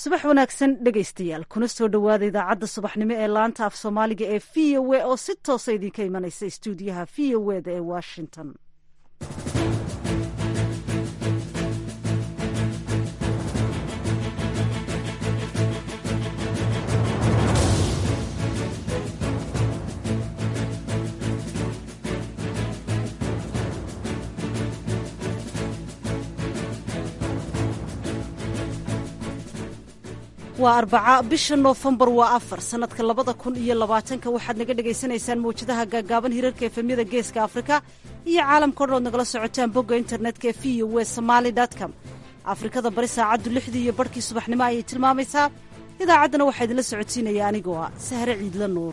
subax wanaagsan dhegaystayaal kuna soo dhowaada idaacadda subaxnimo ee laanta af soomaaliga ee v o a oo si toosa idinka imanaysa istuudiyaha v o eda ee washington waa arbaca bisha noofembar waa afar sanadka labada kun iyo labaatanka waxaad naga dhagaysanaysaan mawjadaha gaagaaban hirarka efemyada geeska afrika iyo caalamka o dhan ood nagala socotaan bogga internetka ee v o w somaali com afrikada bari saacaddu lixdii iyo barhkii subaxnimo ayay tilmaamaysaa idaacaddana waxaa idinla socodsiinaya anigoo ah sahre ciidla nuur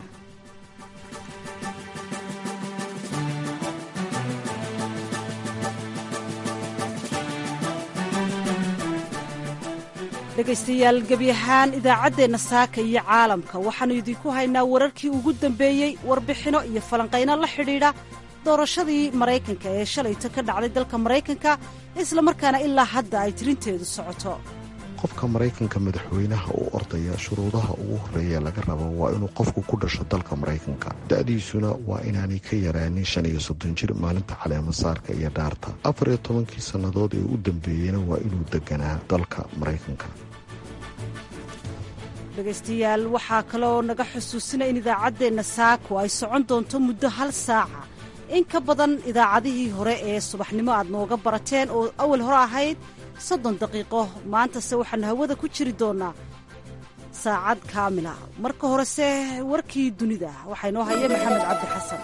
dhegaystayaal gebi ahaan idaacaddeenna saaka iyo caalamka waxaannu idinku haynaa wararkii ugu dambeeyey warbixinno iyo falanqayno la xidhiidha doorashadii maraykanka ee shalayta ka dhacday dalka maraykanka islamarkaana ilaa hadda ay tirinteedu socoto qofka maraykanka madaxweynaha u ordaya shuruudaha ugu horreeya laga rabo waa inuu qofku ku dhasho dalka maraykanka da'diisuna waa inaanay ka yaraanin shan iyo soddon jir maalinta caleemasaarka iyo dhaarta afar iyo tobankii sannadood ee u dambeeyeyna waa inuu deganaa dalka maraykanka dhegaystayaal waxaa kaloo naga xusuusina in idaacaddeenna saako ay socon doonto muddo hal saaca in ka badan idaacadihii hore ee subaxnimo aad nooga barateen oo awal hore ahayd soddon daqiiqo maantase waxaannu hawada ku jiri doonnaa saacad kaamila marka horese warkii dunida waxaa inoo haya maxamed cabdi xasan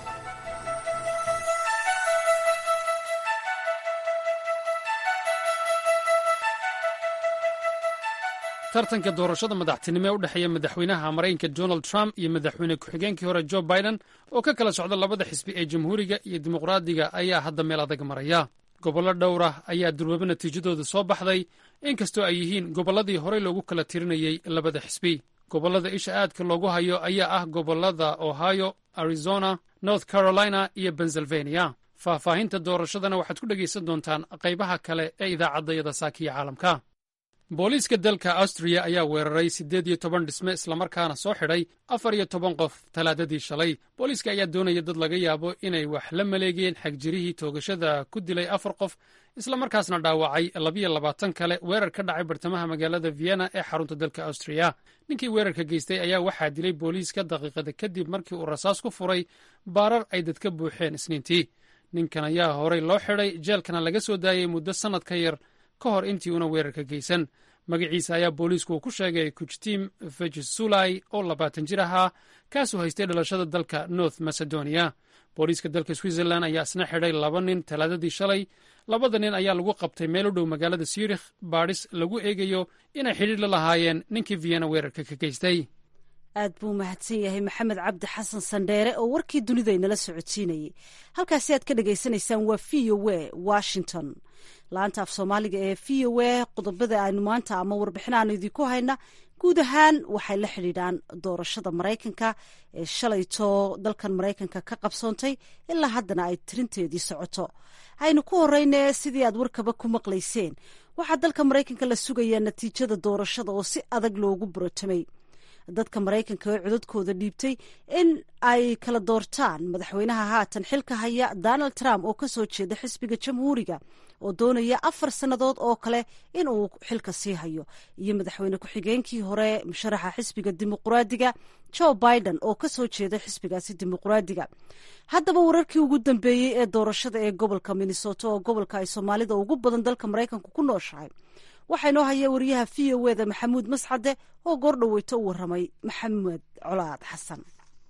tartanka doorashada madaxtinimo ee u dhexeeya madaxweynaha maraykanka donald trump iyo madaxweyne ku-xigeenkii hore jo biden oo ka kala socda labada xisbi ee jamhuuriga iyo dimuqraadiga ayaa hadda meel adag maraya gobollo dhowr ah ayaa durwabo natiijadooda soo baxday inkastoo ay yihiin gobolladii horey loogu kala tirinayey labada xisbi gobollada isha aadka loogu hayo ayaa ah gobollada ohio arizona north carolina iyo pennsylvania faahfaahinta doorashadana waxaad ku dhegaysan doontaan qaybaha kale ee idaacaddayada saakiya caalamka booliiska dalka austriya ayaa weeraray siddeed iyo toban dhisme islamarkaana soo xidhay afar iyo toban qof talaadadii shalay booliiska ayaa doonaya dad laga yaabo inay wax la maleegeen xagjirihii toogashada ku dilay afar qof islamarkaasna dhaawacay labiyo labaatan kale weerar ka dhacay bartamaha magaalada vienna ee xarunta dalka austriya ninkii weerarka geystay ayaa waxaa dilay booliiska daqiiqada kadib markii uu rasaas ku furay baarar ay dadka buuxeen isniintii ninkan ayaa horey loo xidhay jeelkana laga soo daayey muddo sannad ka yar ka hor intii una weerarka geysan magaciisa ayaa booliisku uu ku sheegay kujtim vejesulai oo labaatan jir ahaa kaasuu haystay dhalashada dalka north macedonia booliiska dalka switzerland ayaa isna xidhay laba nin talaadadii shalay labada nin ayaa lagu qabtay meel u dhow magaalada zurikh baadhis lagu eegayo inay xidhiir la lahaayeen ninkii vienna weerarka ka geystay aad buu mahadsan yahay maxamed cabdi xasan sandheere oo warkii dunida inala socodsiinayay halkaasi aad ka dhagaysanaysaan waa v o w washington laanta af soomaaliga ee v o w qodobada aynu maanta ama warbixin aanu idinku hayna guud ahaan waxay la xidhiidhaan doorashada maraykanka ee shalayto dalkan maraykanka ka qabsoontay ilaa haddana ay tirinteedii socoto aynu ku horeyne sidii aad warkaba ku maqlayseen waxaa dalka maraykanka la sugayaa natiijada doorashada oo si adag loogu borotamay dadka maraykanka ee codadkooda dhiibtay in ay kala doortaan madaxweynaha haatan xilka haya donald trump oo kasoo jeeda xisbiga jamhuuriga oo doonaya afar sannadood oo kale in uu xilka sii hayo iyo madaxweyne ku-xigeenkii hore musharaxa xisbiga dimuqraadiga joe biden oo kasoo jeeda xisbigaasi dimuqraadiga haddaba wararkii ugu dambeeyey ee doorashada ee gobolka minnesota oo gobolka ay soomaalida ugu badan dalka maraykanka ku nooshahay waxaa inoo haya wariyaha v o eda maxamuud mascade oo goor dhaweyto u waramay maxamed colaad xasan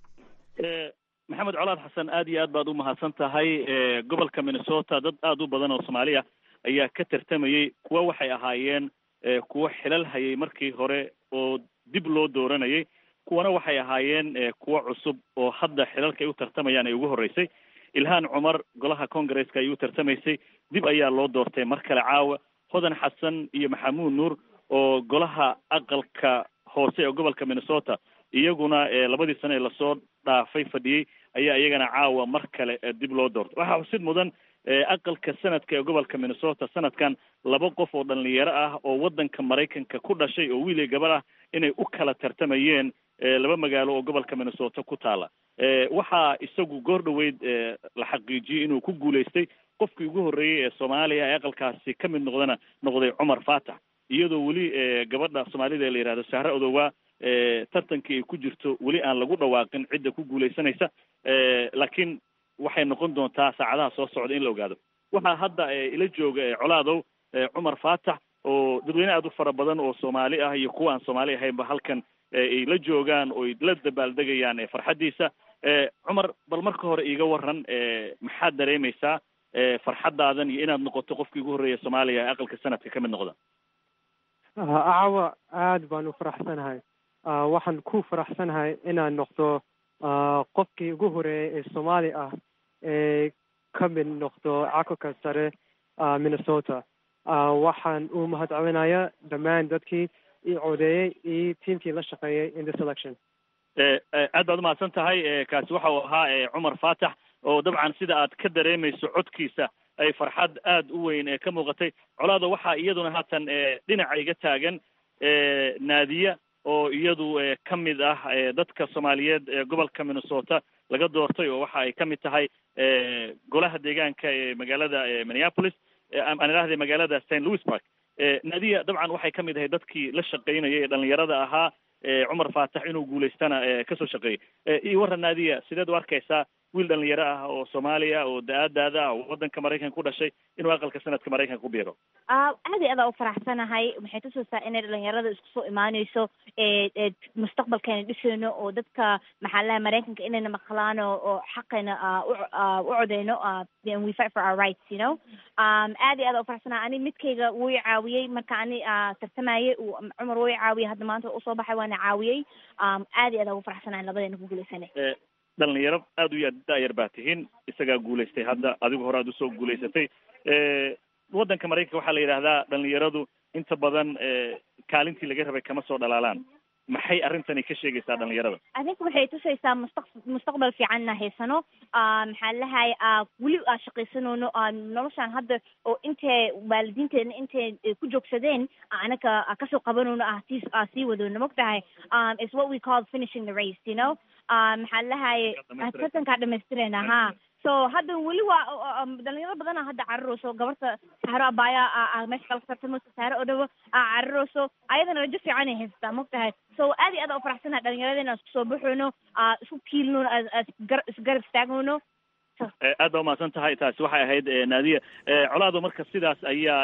maxamed colaad xasan aad iyo aad baad u mahadsan tahay gobolka minnesota dad aada u badan oo soomaaliya ayaa ka tartamayey kuwa waxay ahaayeen kuwo xilal hayay markii hore oo dib loo dooranayay kuwana waxay ahaayeen kuwo cusub oo hadda xilalka ay u tartamayaan ay ugu horreysay ilhaan cumar golaha congaresska ay u tartamaysay dib ayaa loo doortay mar kale caawa hodan xasan iyo maxamuud nuur oo golaha aqalka hoose ee gobolka minnesota iyaguna labadii sane ee lasoo dhaafay fadhiyey ayaa iyagana caawa mar kale dib loo doortay waxaa xusid mudan aqalka sanadka ee gobolka minnesota sanadkan laba qof oo dhalinyaro ah oo waddanka maraykanka ku dhashay oo wiil iyo gabar ah inay u kala tartamayeen laba magaalo oo gobolka minnesota ku taala waxaa isagu goor dhaweyd la xaqiijiyey inuu ku guulaystay qofkii ugu horreeyey ee soomaaliya ee aqalkaasi ka mid noqdana noqday cumar faatax iyadoo weli gabadha soomaalida ee la yihahdo sahre odowaa tartankii ay ku jirto weli aan lagu dhawaaqin cidda ku guulaysanaysa laakiin waxay noqon doontaa saacadaha soo socda in la ogaado waxaa hadda ila jooga colaadow cumar faatax oo dadweyne aada u fara badan oo soomaali ah iyo kuwa aan soomaali ahaynba halkan ay la joogaan oo ay la dabaaldegayaan farxaddiisa cumar bal marka hore iiga waran maxaad dareemaysaa farxaddaadan iyo inaad noqoto qofkii ugu horreeya soomaaliya ee aqalka sanadka ka mid noqda acawa aad baan u faraxsanahay waxaan ku faraxsanahay inaan noqdo qofkii ugu horeeyay ee soomaali ah ee ka mid noqdo cakulka sare minnesota waxaan u mahadcelinayaa dhammaan dadkii i codeeyey iyo tiamkii la shaqeeyey in this election aad baad umahadsan tahay kaasi waxa uu ahaa cumar faatax oo dabcan sida aad ka dareemayso codkiisa ay farxad aada u weyn ka muuqatay colaada waxaa iyaduna haatan dhinaca iga taagan naadiya oo iyadu ka mid ah dadka soomaaliyeed ee gobolka minnesota laga doortay oo waxa ay ka mid tahay golaha deegaanka ee magaalada minneapolis aan idhahday magaalada st louis park naadiya dabcan waxay ka mid ahay dadkii la shaqaynayay ee dhalinyarada ahaa cumar faatax inuu guulaystana kasoo shaqeeyey iyo warran naadiya sideed u arkaysaa wiil dhalinyaro ah oo soomaaliya oo da-aadaada ah oo waddanka maraykanka ku dhashay inuu aqalka sanadka maraykanka ku biiro aad iyo adaa u faraxsanahay waxay tusaysaa inay dhalinyarada isku soo imaaneyso mustaqbalkeena dhisayno oo dadka maxaa laha maraykanka inayna maqlaano oo xaqeena u codeyno we fight for our rights you know aad iyo adaa u faraxsanahay ani midkayga wuu i caawiyey marka ani tartamayey cumar wuu i caawiyey hadda maanta usoo baxay waana caawiyey aad iyo adaa ugu faraxsanahay labadeena ku guulaysanay dhalinyaro aada u ya da-yar baa tihiin isagaa guulaystay hadda adigu hore aad usoo guulaysatay waddanka maraykanka waxaa la yidhahdaa dhalinyaradu inta badan kaalintii laga rabay kama soo dhalaalaan maxay arrintani ka sheegaysaa dhalinyarada adinka waxay tusaysaa mustaq mustaqbal fiicanna haysano maxaa lahay weli aa shaqaysanoono noloshaan hadda oo intay waalidiinteena intay ku joogsadeen anaga kasoo qabanoono ah sii sii wadoono mogtahay is what we call finishing the race you know maxaa lahay tartankaa dhamaystireyna ha so hadda weli waa dhalinyaro badana hadda cararayso gabarta saaro abaya meesha kala tartamayso saaro oo dhawo cararayso ayadana rajo fiican ay haysataa mogtahay so aad iyo aad u faraxsanaha dhalinyaradena isku soo baxoono isku kiilno isgarab istaagoono aad baa umahadsan tahay taasi waxay ahayd naadiya colaado marka sidaas ayaa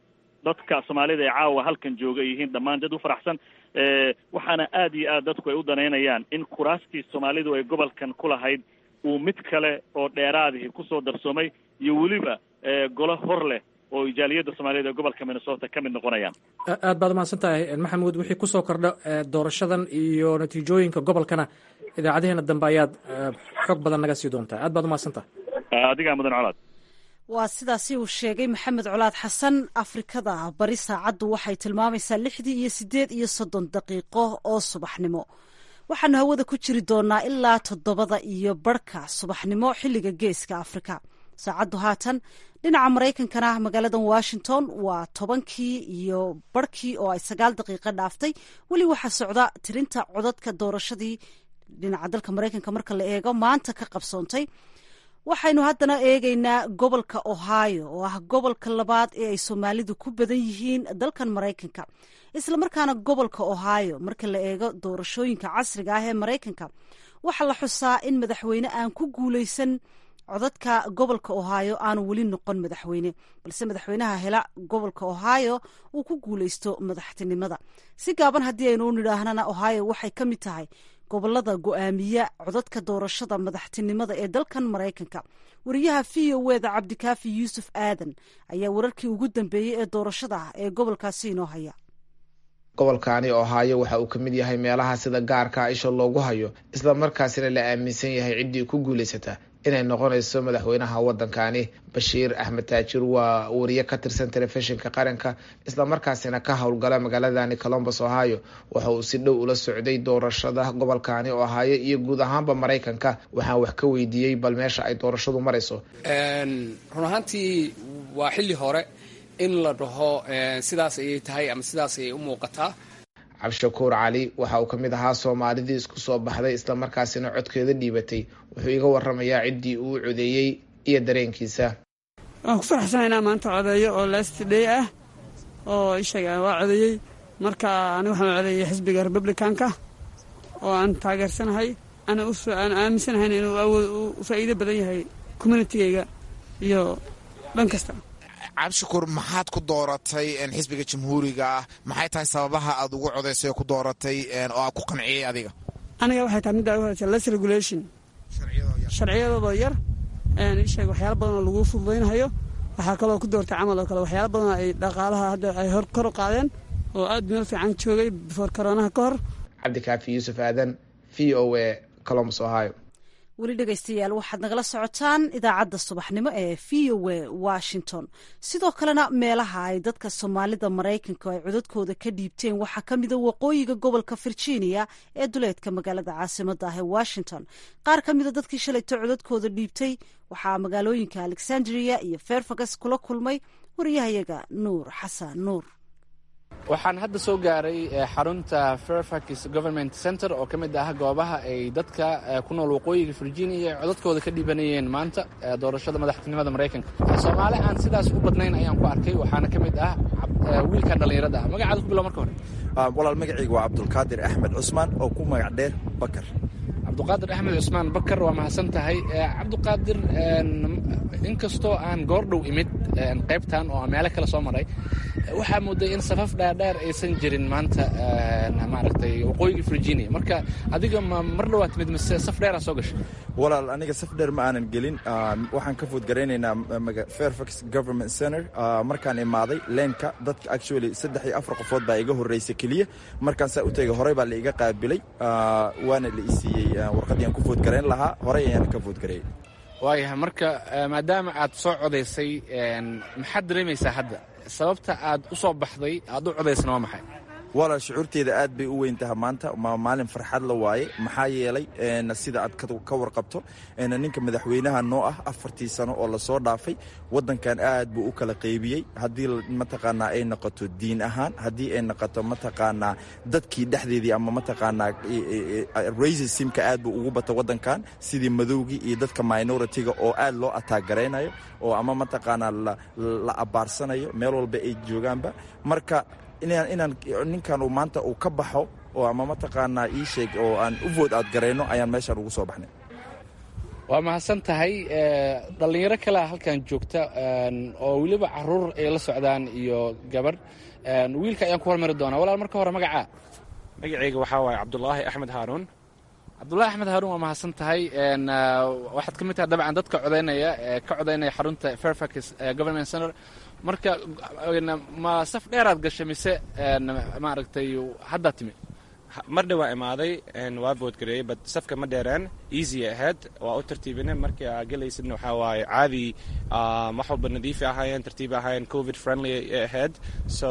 dadka soomaalida ee caawa halkan jooga yihiin dhammaan dad u faraxsan waxaana aad iyo aad dadku ay u danaynayaan in kuraastii soomaalidu ay gobolkan ku lahayd uu mid kale oo dheeraadihi kusoo darsoomay iyo weliba golo hor leh oo ijaaliyadda soomaaliyeed ee gobolka minnesota ka mid noqonayaan aad baad umahadsan tahay maxamuud wixii kusoo kordha doorashadan iyo natiijooyinka gobolkana idaacadaheena dambe ayaad xog badan naga sii doontaa aad baad umahadsan tahay adigaa mudan colaad waa sidaasi uu sheegay maxamed colaad xasan afrikada bari saacaddu waxay tilmaamaysaa lixdii iyo siddeed iyo soddon daqiiqo oo subaxnimo waxaanu hawada ku jiri doonaa ilaa toddobada iyo barhka subaxnimo xilliga geeska afrika saacaddu haatan dhinaca maraykankana magaalada washington waa tobankii iyo barhkii oo ay sagaal daqiiqo dhaaftay weli waxaa socda tirinta codadka doorashadii dhinaca dalka maraykanka marka la eego maanta ka qabsoontay waxaynu haddana eegaynaa gobolka ohio oo ah gobolka labaad ee ay soomaalidu ku badan yihiin dalkan maraykanka islamarkaana gobolka ohio marka la eego doorashooyinka casriga ah ee maraykanka waxaa la xusaa in madaxweyne aan ku guuleysan codadka gobolka ohio aanu weli noqon madaxweyne balse madaxweynaha hela gobolka ohio uu ku guuleysto madaxtinimada si gaaban haddii aynu u nidhaahnana ohio waxay ka mid tahay gobolada go-aamiya codadka doorashada madaxtinimada ee dalkan maraykanka wariyaha v o eda cabdikaafi yuusuf aadan ayaa wararkii ugu dambeeyey ee doorashada ah ee gobolkaasi inoo haya gobolkaani ohaayo waxa uu ka mid yahay meelaha sida gaarka isha loogu hayo isla markaasina la aaminsan yahay ciddii ku guulaysataa inay noqonayso madaxweynaha waddankani bashiir axmed taajir waa wariye ka tirsan telefishinka qaranka islamarkaasina ka howlgala magaaladani colombus ohio waxa uu si dhow ula socday doorashada gobolkani ohio iyo guud ahaanba maraykanka waxaan wax ka weydiiyey bal meesha ay doorashadu marayso run ahaantii waa xilli hore in la dhaho sidaas ayay tahay ama sidaas ayay u muuqataa cabdishakuur cali waxa uu ka mid ahaa soomaalidii isku soo baxday islamarkaasina codkeeda dhiibatay wuxuu iga waramayaa ciddii uu codeeyey iyo dareenkiisa waan ku faraxsana inaa maanta codeeyo oo last day ah oo ishaga waa codeeyey marka aniga waxaan codeeyey xisbiga republicanka oo aan taageersanahay ana aan aaminsanahayn inuu awood u faa'iido badan yahay communitigayga iyo dhan kasta cabdishakuur maxaad ku dooratay xisbiga jamhuuriga ah maxay tahay sababaha aad ugu codaysay oo ku dooratay oo aad ku qanciyey adiga aniga waxay tahay middaa u horeysa less regulation sharciyadooda yar isheeg waxyaala badan oo lagu fududaynahayo waxaa kaloo ku doortay camal oo kale waxyaala badan ay dhaqaalaha hadda ay hor kor u qaadeen oo aad meel fiican joogay before koronaha ka hor cabdikaafi yuusuf aadan v o a colombus ohio weli dhegaystayaal waxaad nagala socotaan idaacadda subaxnimo ee v o a washington sidoo kalena meelaha ay dadka soomaalida maraykanka ay codadkooda ka dhiibteen waxaa ka mida waqooyiga gobolka virginia ee duleedka magaalada caasimada ah ee washington qaar ka mida dadkii shalayto codadkooda dhiibtay waxaa magaalooyinka alexandria iyo fairfax kula kulmay wariyahayaga nuur xasan nuur waxaan hadda soo gaaray xarunta fairfax government center oo ka mid ah goobaha ay dadka ku nool waqooyiga virginia codadkooda ka dhiibanayeen maanta doorashada madaxtinimada maraykanka soomaali aan sidaas u badnayn ayaan ku arkay waxaana ka mid ah wiilka dhallinyarada ah magacaada ku bilo marka hore walaal magacayga waa cabdulqaadir axmed cusmaan oo ku magac dheer bakar cabduqaadir axmed cusmaan bakar waa mahadsan tahay cabduqaadir inkastoo aan goordhow imid qaybtan oo meelo kale soo maray waxaa mooday in safaf dhaadheer aysan jirin maanta maaragtay waqooyiga virginia marka adiga ma mar dhawaad timid mise saf dheeraa soo gashay walaal aniga saf dheer ma aanan gelin waxaan ka foodgaraynaynaa fairfax government center markaan imaaday leenka dadka actually saddex iyo afar qofood baa iga horreysa keliya markaan saa u tegay horey baa la iga qaabilay waana la isiiyey warqaddii aan ku foodgarayn lahaa horey ayaan ka foodgareeyey waayahay marka maadaama aad soo codaysay maxaad dareemaysaa hadda sababta aad u soo baxday aad u codaysana waa maxay walaal shucuurteeda aad bay u weyn taha maanta ma maalin farxad la waaye maxaa yeelay sida aad ka warqabto ninka madaxweynaha noo ah afartii sano oo lasoo dhaafay wadankan aad buu u kala qaybiyey haddii mataqaanaa ay noqoto diin ahaan haddii ay noqoto mataqaanaa dadkii dhexdeedii ama mataqaanaa racismka aad buu ugu bata wadankan sidii madowgii iyo dadka minoritiga oo aad loo ataagaraynayo oo ama mataqaanaa la abaarsanayo meel walba ay joogaanba marka inaan ninkan uu maanta uu ka baxo oo ama mataqaanaa ii sheeg oo aan u vood aad garayno ayaan meeshaan ugu soo baxnay waa mahadsan tahay dhallinyaro kalea halkan joogta oo weliba caruur ay la socdaan iyo gabarh wiilka ayaan ku hormari doonaa walaal marka hore magacaa magacayga waxaa waaye cabdulaahi axmed haaruun cabdulahi axmed haaruun waa mahadsan tahay waxaad ka mid tahay dabcan dadka codaynaya ka codaynaya xarunta fairfax government center marka ma saf dheeraad gashay mise maaragtay haddaa timi mar dhawaa imaaday waa boodgareeyey bad safka ma dheereen easy ahayd waa u tartiibine markii aa gelaysidna waxaa waaye caadi wax walba nadiifi ahaayeen tartiibi ahaayeen covid friendly ay ahayd so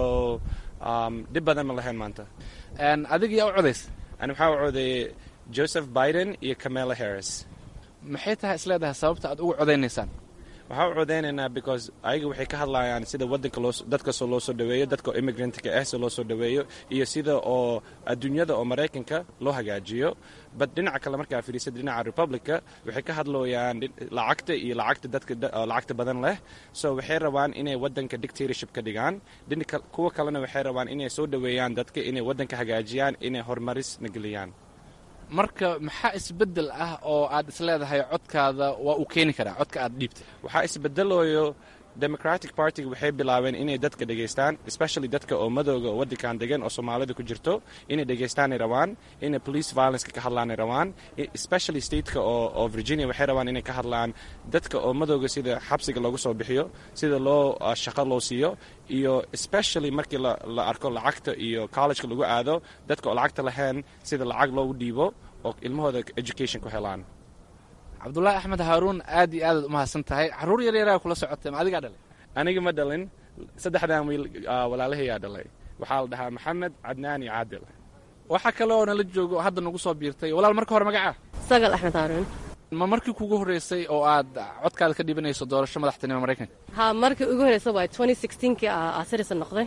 dhib badan ma lahayn maanta adiga yaa u codays ani waxaa u codeeyey joseph biden iyo camela harris maxay tahay isleedahay sababta aad ugu codaynaysaan waxaa u codeynaynaa because ayaga waxay ka hadlayaan sida wadanka loo dadkasoo loo soo dhaweeyo dadka immigrantga ah si loo soo dhaweeyo iyo sida oo adduunyada oo maraykanka loo hagaajiyo bad dhinaca kale markaa fiirisad dhinaca republica waxay ka hadlooyaan lacagta iyo lacagta dadka lacagta badan leh so waxay rabaan inay wadanka dictatorship ka dhigaan kuwa kalena waxay rabaan inay soo dhaweeyaan dadka inay wadanka hagaajiyaan inay horumarisna geliyaan marka maxaa isbedel ah oo aad isleedahay codkaada waa uu keeni karaa codka aad dhiibtay waxaa isbedelooyo democratic partyga waxay bilaabeen inay dadka dhegaystaan especially dadka oo madooga oo wadankan degan oo soomaalida ku jirto inay dhegaystaanay rabaan inay police violenceka ka hadlaanay rabaan especially stateka oo oo virginia waxay rabaan inay ka hadlaan dadka oo madooga sida xabsiga loogu soo bixiyo sida loo shaqo loo siiyo iyo especially markii la arko lacagta iyo collegeka lagu aado dadka oo lacagta lahayn sida lacag loogu dhiibo oo ilmahooda education ku helaan cabdulaahi axmed haaruun aad iyo aadaad umahadsan tahay caruur yar yaraa kula socotay ma adigaa dhalay aniga ma dhalin saddexdan wiil walaalahayaa dhalay waxaa la dhahaa maxamed cadnaan iyo caadil waxaa kale oo nala joogo oo hadda nagu soo biirtay walaal marka hore magacaa sagal axmed haaruun ma markii kugu horreysay oo aad codkaada ka dhibanayso doorasho madaxtinimo maraykanka ha markii ugu horreysa waay twenty sixteenkii aa citizen noqday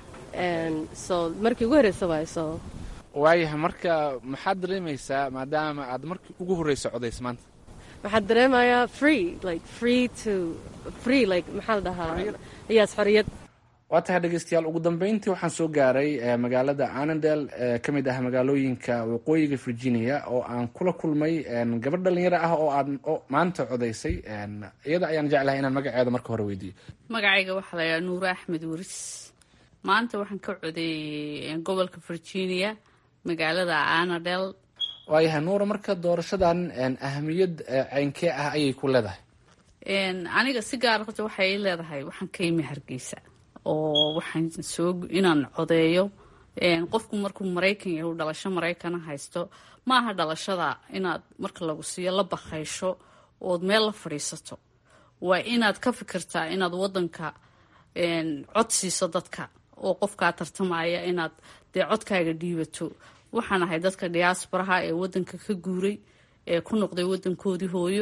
so markii ugu horreysa waay so waayahay marka maxaad dareemaysaa maadaama aad markii ugu horreysa codays maanta waxaad dareemayaa free like free to free like maxaa la dhahaa yes xoriyad waa tahay dhegeystayaal ugu dambeyntii waxaan soo gaaray magaalada anandel ee ka mid ah magaalooyinka waqooyiga virginia oo aan kula kulmay gabadh dhalinyaro ah oo aad maanta codaysay iyada ayaan jeclahay inaan magaceeda marka hore weydiiyo magacayga waxaa la yidhaha nuure axmed waris maanta waxaan ka codeeyey gobolka virginia magaalada anadel waayahay nuura marka doorashadan ahamiyad ceynkee ah ayay ku leedahay aniga si gaar horta waxay leedahay waxaan ka imi hargeysa oo waxaan soo inaan codeeyo qofku markuu maraykan yahu dhalasho maraykana haysto ma aha dhalashada inaad marka lagu siiyo la bakaysho ood meel la fadhiisato waa inaad ka fikirtaa inaad wadanka cod siiso dadka oo qofkaa tartamaya inaad dee codkaaga dhiibato waxaan ahay dadka diaasbaraha ee wadanka ka guuray ee ku noqday wadankoodii hooyo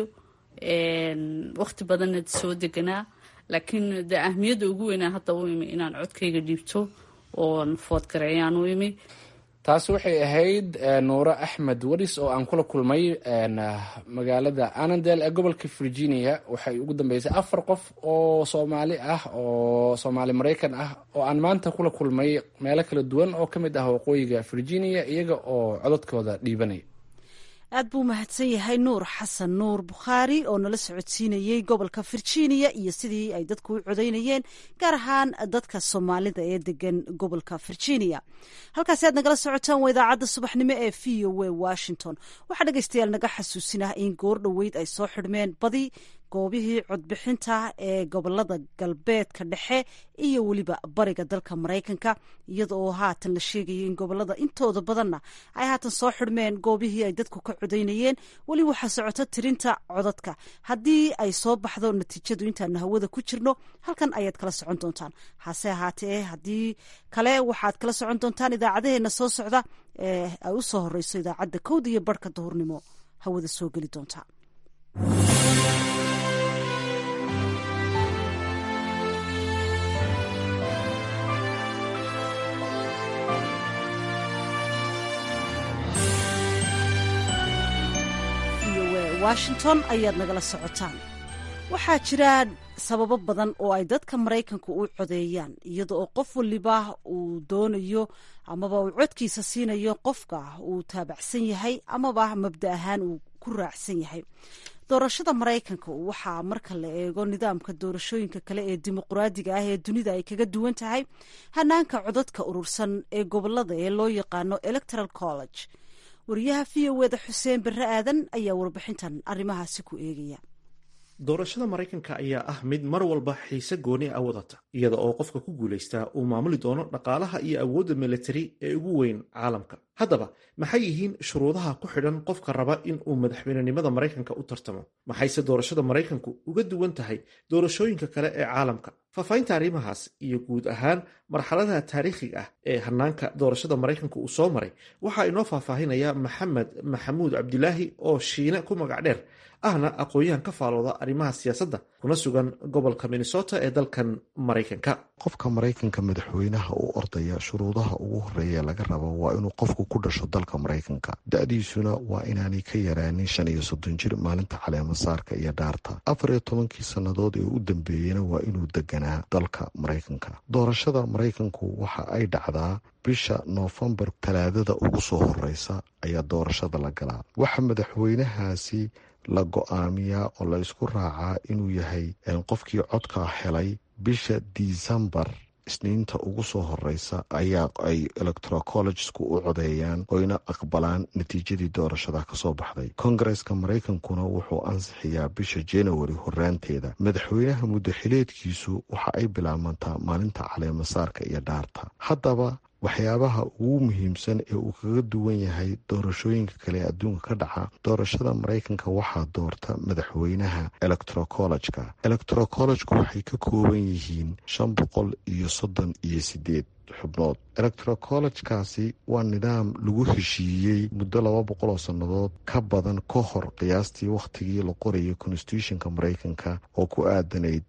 waqti badanna soo deganaa laakiin de ahmiyadda ugu weynaa hadda u imi inaan codkayga dhiibto oon foodgareeyaan u imi taasi waxay ahayd nuuro axmed waris oo aan kula kulmay magaalada anandel ee gobolka virginia waxay ugu dambeysay afar qof oo soomaali ah oo soomaali maraykan ah oo aan maanta kula kulmay meelo kala duwan oo ka mid ah waqooyiga virginia iyaga oo codadkooda dhiibanaya aad buu mahadsan yahay nuur xasan nuur bukhaari oo nala socodsiinayey gobolka virginia iyo sidii ay dadku u codeynayeen gaar ahaan dadka soomaalida ee degan gobolka virginia halkaasi aad nagala socotaan waa idaacadda subaxnimo ee v o w washington waxaa dhegeystayaal naga xasuusinah in goor dhoweyd ay soo xidhmeen badi goobihii codbixinta ee gobolada galbeedka dhexe iyo weliba bariga dalka maraykanka iyada oo haatan la sheegaya in gobolada intooda badanna ay haatan soo xidhmeen goobihii ay dadku ka codeynayeen weli waxaa socota tirinta codadka haddii ay soo baxdo natiijadu intaanu hawada ku jirno halkan ayaad kala socon doontaan hase ahaatee haddii kale waxaad kala socon doontaan idaacadaheena soo socda ee ay u soo horeyso idaacadda kowda iyo barhka duhurnimo hawada soo geli doonta washington ayaad nagala socotaan waxaa jira sababo badan oo ay dadka maraykanka u codeeyaan iyada oo qof waliba uu doonayo amaba uu codkiisa siinayo qofka uu taabacsan yahay amaba mabda ahaan uu ku raacsan yahay doorashada maraykanka waxaa marka la eego nidaamka doorashooyinka kale ee dimuqraadiga ah ee dunida ay kaga duwan tahay hanaanka codadka urursan ee gobolada ee loo yaqaano electoral college wariyaha v o eda xuseen barre aadan ayaa warbixintan arrimahaasi ku eegaya doorashada maraykanka ayaa ah mid mar walba xiise gooni a wadata iyada oo qofka ku guulaystaa uu maamuli doono dhaqaalaha iyo awoodda militari ee ugu weyn caalamka haddaba maxay yihiin shuruudaha ku xidhan qofka raba in uu madaxweynenimada maraykanka u tartamo maxayse doorashada maraykanku uga duwan tahay doorashooyinka kale ee caalamka faahfaahinta arrimahaas iyo guud ahaan marxaladaha taariikhiga ah ee hanaanka doorashada maraykanka uu soo maray waxaa inoo faahfaahinaya maxamed maxamuud cabdilaahi oo shiine ku magac dheer ahna aqoon-yahan ka faalooda arrimaha siyaasadda kuna sugan gobolka minnesota ee dalkan maraykanka qofka maraykanka madaxweynaha u ordaya shuruudaha ugu horeeya laga rabo waa inuu qofku ku dhasho dalka maraykanka da-diisuna waa inaanay ka yaraanin shan iyo soddon jir maalinta caleemasaarka iyo dhaarta afar iyo tobankii sannadood ee u dambeeyena waa inuu deganaa dalka maraykanka doorashada maraykanku waxa ay dhacdaa bisha noofembar talaadada ugu soo horeysa ayaa doorashada la galaa waxa madaxweynahaasi la go-aamiyaa oo la isku raacaa inuu yahay qofkii codka helay bisha disembar isniinta ugu soo horeysa ayaa ay electoral collegesku u codeeyaan oyna aqbalaan natiijadii doorashada kasoo baxday kongareska maraykankuna wuxuu ansixiyaa bisha january horaanteeda madaxweynaha muddaxileedkiisu waxa ay bilaabantaa maalinta caleemasaarka iyo dhaarta haddaba waxyaabaha ugu muhiimsan ee uu kaga duwan yahay doorashooyinka kale ee adduunka ka dhaca doorashada maraykanka waxaa doorta madaxweynaha electrocollegeka electrocollegku waxay ka kooban yihiin shan boqol iyo soddon iyo sideed xubnood electrocollegekaasi waa nidaam lagu heshiiyey muddo laba boqol oo sannadood ka badan ka hor qiyaastii wakhtigii la qorayay constitutionka maraykanka oo ku aadanayd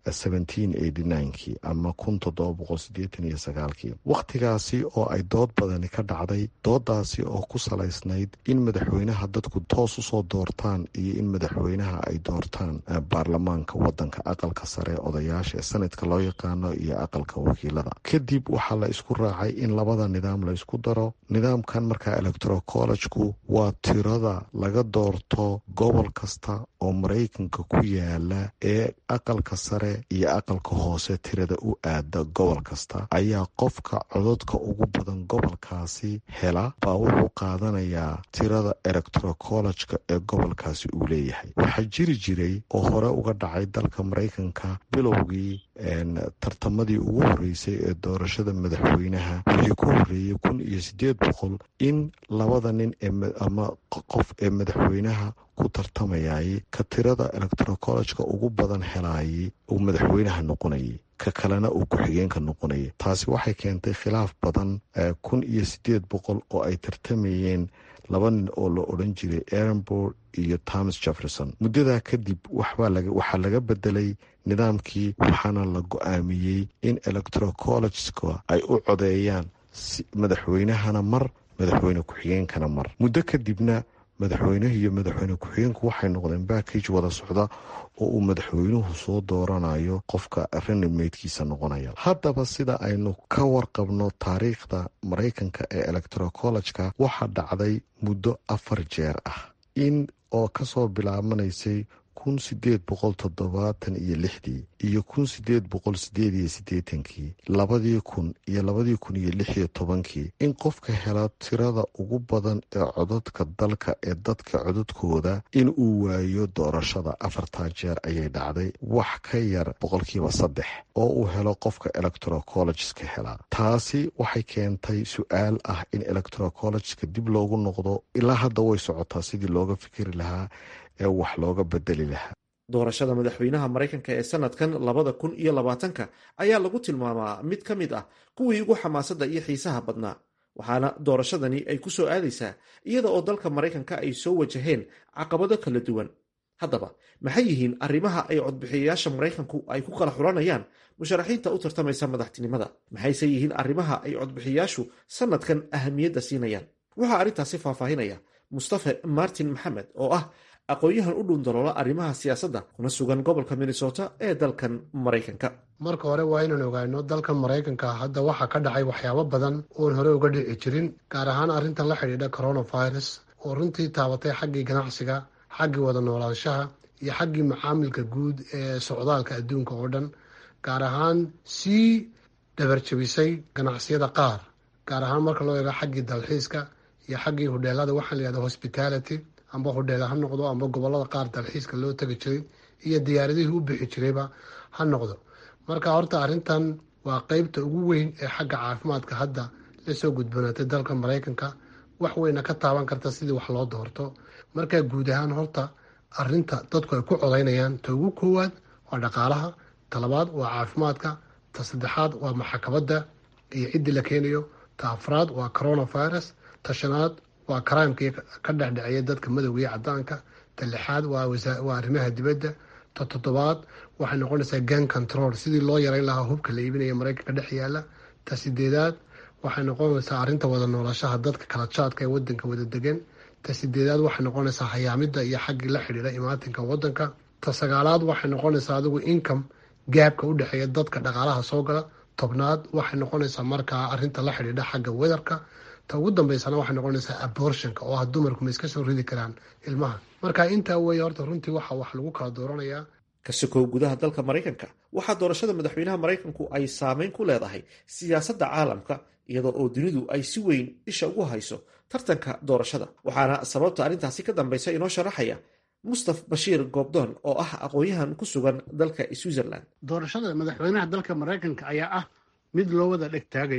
kii ama kun toddoba boqol sideetan iyo sagaalkii wakhtigaasi oo ay dood badani ka dhacday doodaasi oo ku salaysnayd in madaxweynaha dadku toos usoo doortaan iyo in madaxweynaha ay doortaan baarlamaanka wadanka aqalka sare odayaasha ee sanadka loo yaqaano iyo aqalka wakiilada kadib waxaa la isku raacay in labada nidaam la isku daro nidaamkan markaa electrocollegku waa tirada laga doorto gobol kasta oo maraykanka ku yaala ee aqalka sare iyo aqalka hoose tirada u aada gobol kasta ayaa qofka cododka ugu badan gobolkaasi hela baa wuxuu qaadanayaa tirada electrocollegeka ee gobolkaasi uu leeyahay waxaa jiri jiray oo hore uga dhacay dalka maraykanka bilowgii tartamadii ugu horeysay ee doorashada madaxweynaha wixii ku horeeyey kun iyo sideed boqol in labada nin ama qof ee madaxweynaha ku tartamayay ka tirada electrocollegeka ugu badan helaayay uu madaxweynaha noqonayay ka kalena uu ku-xigeenka noqonayay taasi waxay keentay khilaaf badan kun iyo sideed boqol oo ay tartamayeen laba nin oo la odhan jiray erenbor iyo thomas jefferson muddadaa kadib waxaa laga bedelay nidaamkii waxaana la go-aamiyey in electrocollegeska ay u codeeyaan madaxweynahana mar madaxweyne ku-xigeenkana mar muddo kadibna madaxweynuhu iyo madaxweyne ku-xigeenku waxay noqdeen backage wada socda oo uu madaxweynuhu soo dooranayo qofka ranimeydkiisa noqonaya haddaba sida aynu ka warqabno taariikhda maraykanka ee electrocollegeka waxaa dhacday muddo afar jeer ah in oo kasoo bilaabanaysay kun sideed boqol toddobaatan iyo lixdii iyo kun sideed boqol sideed iyo siddeetankii labadii kun iyo labadii kun iyo lix iyo tobankii in qofka hela tirada ugu badan ee codadka dalka ee dadka codadkooda in uu waayo doorashada afartaa jeer ayay dhacday wax ka yar boqolkiiba saddex oo uu helo qofka electrocollegeska helaa taasi waxay keentay su-aal ah in electrocollegeska dib loogu noqdo ilaa hadda way socotaa sidii looga fikiri lahaa ee wax looga bedeli lahaa doorashada madaxweynaha maraykanka ee sanadkan labada kun iyo labaatanka ayaa lagu tilmaamaa mid ka mid ah kuwii ugu xamaasadda iyo xiisaha badnaa waxaana doorashadani ay ku soo aadaysaa iyada oo dalka maraykanka ay soo wajaheen caqabado kala duwan haddaba maxay yihiin arrimaha ay codbixiyayaasha maraykanku ay ku kala xulanayaan musharaxiinta u tartamaysa madaxtinimada maxayse yihiin arrimaha ay codbixiyayaashu sanadkan ahamiyadda siinayaan waxaa arrintaasi faahfaahinaya mustafe martin maxamed oo ah aqoon-yahan u dhuundaloola arrimaha siyaasadda kuna sugan gobolka minnesota ee dalkan maraykanka marka hore waa inaan ogaano dalkan maraykanka hadda waxaa ka dhacay waxyaabo badan oon hore uga dhici jirin gaar ahaan arrintan la xidhiidha coronavirus oo runtii taabatay xaggii ganacsiga xaggii wada noolaanshaha iyo xaggii macaamilka guud ee socdaalka adduunka oo dhan gaar ahaan sii dhabarjabisay ganacsiyada qaar gaar ahaan marka loo eego xaggii dalxiiska iyo xaggii hudheelada waxaa la yihahda hospitality amba hudheela ha noqdo amba gobolada qaar dalxiiska loo tegi jiray iyo diyaaradihii u bixi jirayba ha noqdo marka horta arrintan waa qeybta ugu weyn ee xagga caafimaadka hadda lasoo gudbanaatay dalka maraykanka wax weyna ka taaban karta sidii wax loo doorto markaa guud ahaan horta arinta dadku ay ku codaynayaan ta ugu koowaad waa dhaqaalaha ta labaad waa caafimaadka ta saddexaad waa maxakabadda iyo ciddii la keenayo ta afraad waa coronavirus ta shanaad waa karaamkii ka dhexdheceeya dadka madowga iyo cadaanka ta lixaad waa arrimaha dibadda ta toddobaad waxay noqonaysaa gan control sidii loo yareyn lahaa hubka la iibinaya maraykanka dhex yaala ta sideedaad waxay noqonaysaa arrinta wada noolashaha dadka kala jaadka ee wadanka wada degan ta sideedaad waxay noqonaysaa hayaamida iyo xaggii la xidhiidha imaatinka wadanka ta sagaalaad waxay noqonaysaa adigu income gaabka u dhexeeya dadka dhaqaalaha soo gala tobnaad waxay noqonaysaa markaa arinta la xidhiidha xagga wedarka ta ugu dambeysana waxay noqonaysaa abortionka oo ah dumarku ma iska soo ridi karaan ilmaha marka intaa weeye horta runtii waxa wax lagu kala dooranayaa ka sokow gudaha dalka maraykanka waxaa doorashada madaxweynaha maraykanku ay saameyn ku leedahay siyaasadda caalamka iyadoo oo dunidu ay si weyn isha ugu hayso tartanka doorashada waxaana sababta arrintaasi ka dambaysa inoo sharaxaya mustaf bashiir goobdoon oo ah aqoon-yahan ku sugan dalka switzerland doorashada madaxweynaha dalka maraykanka ayaa ah mid loo wada dheg taagayo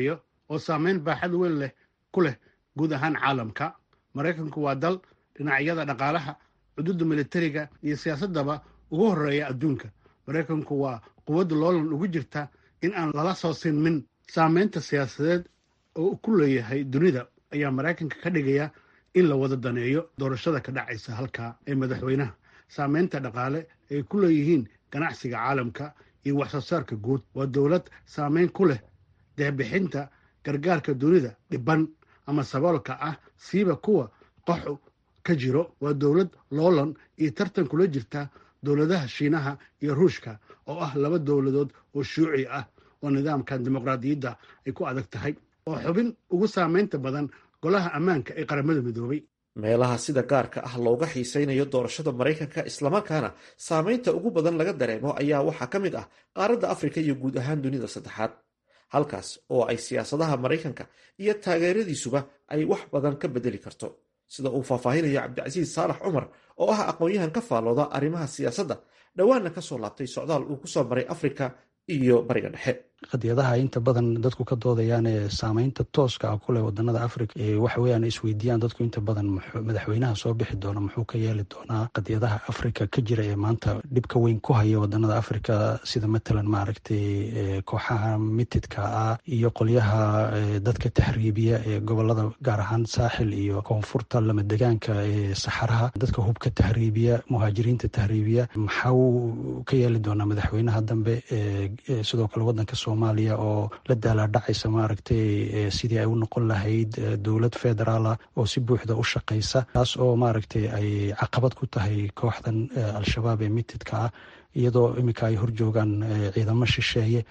oo saameyn baaxad weyn leh ku leh guud ahaan caalamka maraykanku waa dal dhinacyada dhaqaalaha xuduudda militariga iyo siyaasaddaba ugu horreeya adduunka maraykanku waa quwadda loolan ugu jirta in aan lala soo sinmin saameynta siyaasadeed oo ku leeyahay dunida ayaa maraykanka ka dhigaya in la wada daneeyo doorashada ka dhacaysa halkaa ee madaxweynaha saameynta dhaqaale ay ku leeyihiin ganacsiga caalamka iyo wax soo saarka guud waa dowlad saameyn ku leh deebixinta gargaarka dunida dhiban ama saboolka ah siiba kuwa qaxu ka jiro waa dowlad loolan iyo tartan kula jirta dowladaha shiinaha iyo ruushka oo ah laba dowladood oo shuuci ah oo nidaamkan dimuqraadiyadda ay ku adag tahay oo xubin ugu saameynta badan golaha ammaanka ee qaramada midoobay meelaha sida gaarka ah looga xiisaynayo doorashada maraykanka islamarkaana saameynta ugu badan laga dareemo ayaa waxaa ka mid ah qaaradda afrika iyo guud ahaan dunida saddexaad halkaas oo ay siyaasadaha maraykanka iyo taageeradiisuba ay wax badan ka bedeli karto sida uu faahfaahinayo cabdicasiis saalax cumar oo ah aqoon-yahan ka faallooda arrimaha siyaasadda dhowaanna ka soo laabtay socdaal uu ku soo maray afrika iyo bariga dhexe qadiyadaha inta badan dadku ka doodayaan ee saameynta tooska ah kuleh wadanada africa waxa weyaan isweydiiyaan dadku inta badan madaxweynaha soo bixi doona muxuu ka yeeli doonaa qadiyadaha africa ka jira ee maanta dhibka weyn ku haya wadanada africa sida matalan maaragtay kooxaha mitidka ah iyo qolyaha dadka tahriibiya ee gobolada gaar ahaan saaxil iyo koonfurta lamadegaanka ee saxaraha dadka hubka tahriibiya muhaajiriinta tahriibiya maxau ka yeeli doonaa madaxweynaha dambe sidoo kale wadanka soomaaliya oo la daalaadhacaysa maaragtay sidii ay u noqon lahayd dowlad federaala oo si buuxda u shaqaysa taas oo maaragtay ay caqabad ku tahay kooxdan al-shabaab ee mitidka ah iyadoo iminka ay horjoogaan ciidamo shisheeye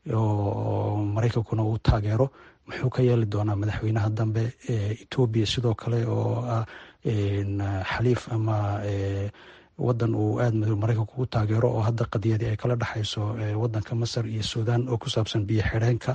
oo maraykankuna uu taageero muxuu ka yeeli doonaa madaxweynaha dambe etoobiya sidoo kale oo ah xaliif ama wadan uu aada maraykanku u taageero oo hadda qadiyadii ay kala dhexayso wadanka masar iyo suudan oo ku saabsan biyo xidheenka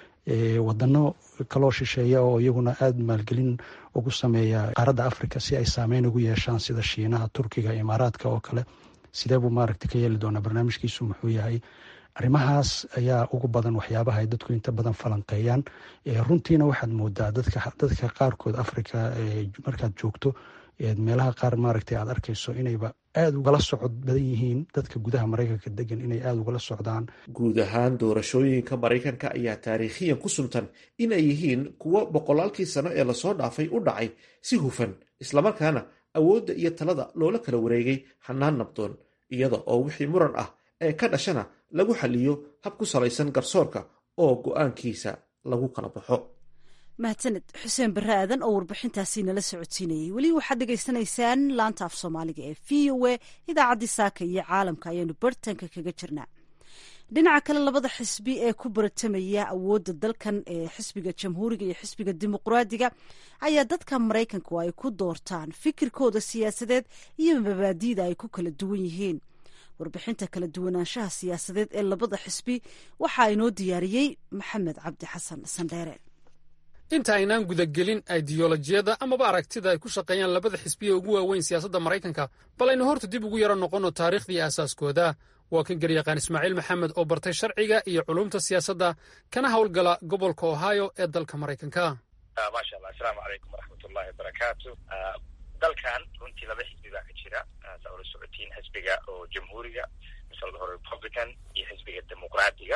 wadano kaloo shisheeya oo iyaguna aada maalgelin ugu sameeya qaaradda africa si ay saameyn ugu yeeshaan sida shiinaha turkiga imaaraadka oo kale sidee buu maaragta ka yeeli doonaa barnaamijkiisu muxuu yahay arrimahaas ayaa ugu badan waxyaabaha ay dadku inta badan falanqeeyaan runtiina waxaad moodaa dadka qaarkood africa markaad joogto meelaha qaar maaragtay aad arkayso inayba aada ugala socod badan yihiin dadka gudaha maraykanka degan inay aada ugala socdaan guud ahaan doorashooyinka maraykanka ayaa taariikhiyan ku suntan inay yihiin kuwo boqolaalkii sano ee lasoo dhaafay u dhacay si hufan islamarkaana awoodda iyo talada loola kala wareegay hanaan nabdoon iyada oo wixii muran ah ee ka dhashana lagu xaliyo hab ku salaysan garsoorka oo go-aankiisa lagu kala baxo mahadsaned xuseen barre aadan oo warbixintaasi nala socodsiinayay weli waxaad dhegaysanaysaan laanta af soomaaliga ee v o a idaacaddii saaka iyo caalamka ayaanu bartanka kaga jirnaa dhinaca kale labada xisbi ee ku baratamaya awoodda dalkan ee xisbiga jamhuuriga iyo xisbiga dimuqraadiga ayaa dadka maraykanku ay ku doortaan fikirkooda siyaasadeed iyo mabaadiida ay ku kala duwan yihiin warbixinta kala duwanaanshaha siyaasadeed ee labada xisbi waxaa inoo diyaariyey maxamed cabdi xasan sandheere inta aynaan gudagelin aidiyolojiyada amaba aragtida ay ku shaqeeyaan labada xisbiya ugu waaweyn siyaasadda maraykanka bal aynu horta dib ugu yaro noqonno taariikhdii aasaaskooda waa kan garyaqaan ismaaciil maxamed oo bartay sharciga iyo culumta siyaasadda kana howlgala gobolka ohio ee dalka maraykanka maasha allah asalaamu calaykum waraxmatullahi wabarakaatu dalkan runtii laba xisbi baa ka jira saa ula socotiin xisbiga oo jamhuuriga mise la dhaho republican iyo xisbiga dimuqraadiga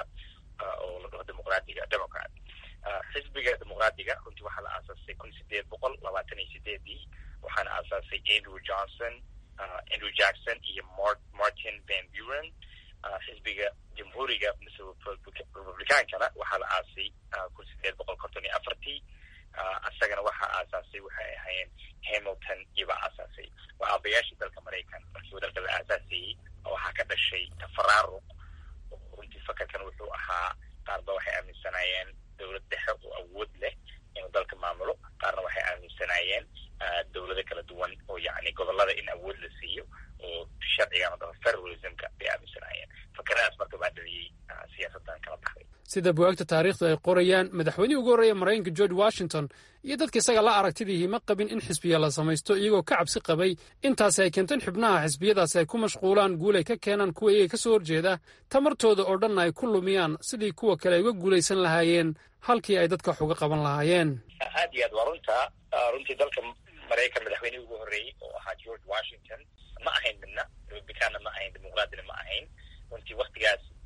oo la dhaho dimuqraadiga democrat xisbiga dimuqraadiga runtii waxaa la aasaasay kun sideed boqol labaatan iyo sideedii waxaana aasaasay andrew johnson andrew jackson iyo martin van buren xisbiga jamhuuriga mise republicaankana waxaa la aasay kun sideed boqol konton iyo afartii isagana waxaa aasaasay waxay ahaayeen hamilton iyobaa aasaasay waa aabayaashii dalka maraykan markii dalka la aasaasayey waxaa ka dhashay tafaraaruq runtii fakarkan wuxuu ahaa qaarba waxay aaminsanaayeen dowlad dhexe oo awood leh inuu dalka maamulo qaarna waxay aaminsanaayeen dowlado kala duwan oo yacni gobolada in awood la siiyo oo sharcigan oo dhan federalismka bay aaminsanaayeen fakaradaas marka baa dhaliyey siyaasadan kala baxday sida buwaagta taariikhdu ay qorayaan madaxweynihii ugu horreeya maraykanka george washington iyo dadka isaga la aragtidiihii ma qabin in xisbiya la samaysto iyagoo ka cabsi qabay intaasi ay keento in xubnaha xisbiyadaasi ay ku mashquulaan guulay ka keenaan kuwa iyaga ka soo horjeeda tamartooda oo dhanna ay ku lumiyaan sidii kuwa kale ay uga guulaysan lahaayeen halkii ay dadka wax uga qaban lahaayeen aad iyo aad waa runta runtii dalka maraykan madaxweynihii ugu horreeyey oo ahaa george washington ma ahayn midna republicaanna ma ahayn dimuqraadina ma ahayn runtii waktigaas